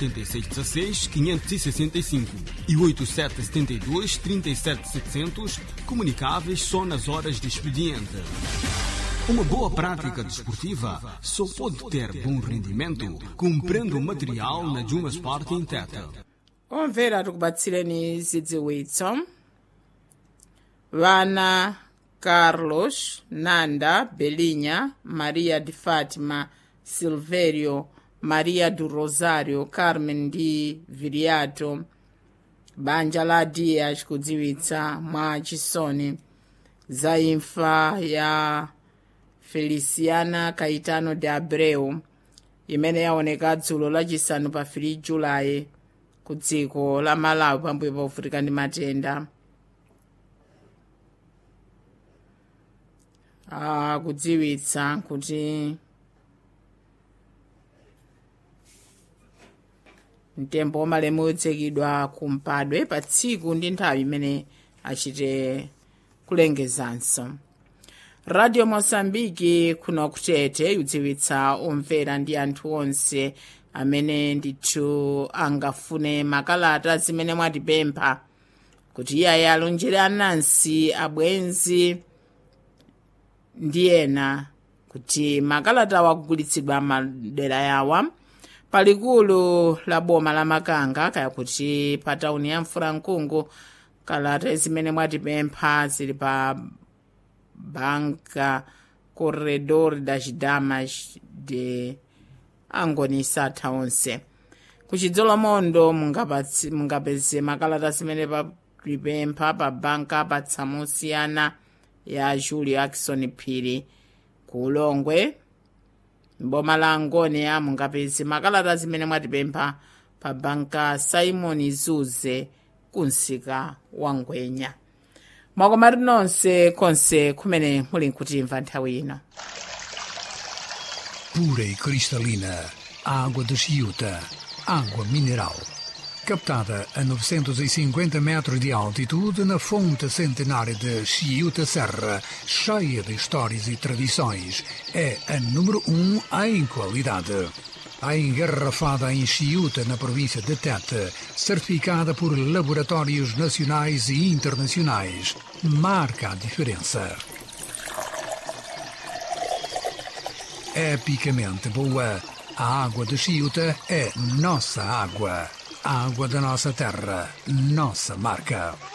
8616 565 e 8772 37700 comunicáveis só nas horas de expediente. Uma boa prática desportiva só pode ter bom rendimento comprando material na Juma Sport Inteta. omvera tikubatsireni zidziwitso vana carlos nanda belinha maria de fátima silvério maria do rosário carmen ndi viriato banja la dias kudziwitsa mwa chisoni za imfa ya feliciana caetano de abreu imene yaoneka dzulo lachisanu pa 3 julayi ku dziko la malawi pambuyo povutika ndi matenda ah, kudziwitsa kuti mtembo wamalemu utsekidwa kumpadwe pa tsiku ndi nthawi imene achite kulengezanso radio mosambiki kuno kutete yudziwitsa omvera ndi anthu onse amene ndithu angafune makalata zimene mwatipempha kuti iyayi alonjere anansi abwenzi ndi ena kuti makalata akugulitsidwa madera yawa palikulu la boma la makanga kaya kuti pa tauni ya mfurankungu kalata zimene mwatipempha zili pa banka corredor das damas de angonisa atha onse kuchidzolomondo mungapatsi- mungapeze makalata zimene papipempha pa banka patsamosiyana ya julio akison phiri ku ulongwe mboma la angonia mungapeze makalata zimene mwatipempha pa banka simon zuze kunsika wa ngwenya mwakomati nonse konse kumene muli nkutimva nthawi ino pura e cristalina, água de Chiuta, água mineral. Captada a 950 metros de altitude na fonte centenária de Chiuta Serra, cheia de histórias e tradições, é a número um em qualidade. A engarrafada em Chiuta, na província de Tete, certificada por laboratórios nacionais e internacionais, marca a diferença. epicamente boa. A água de Chiuta é nossa água. A água da nossa terra, nossa marca.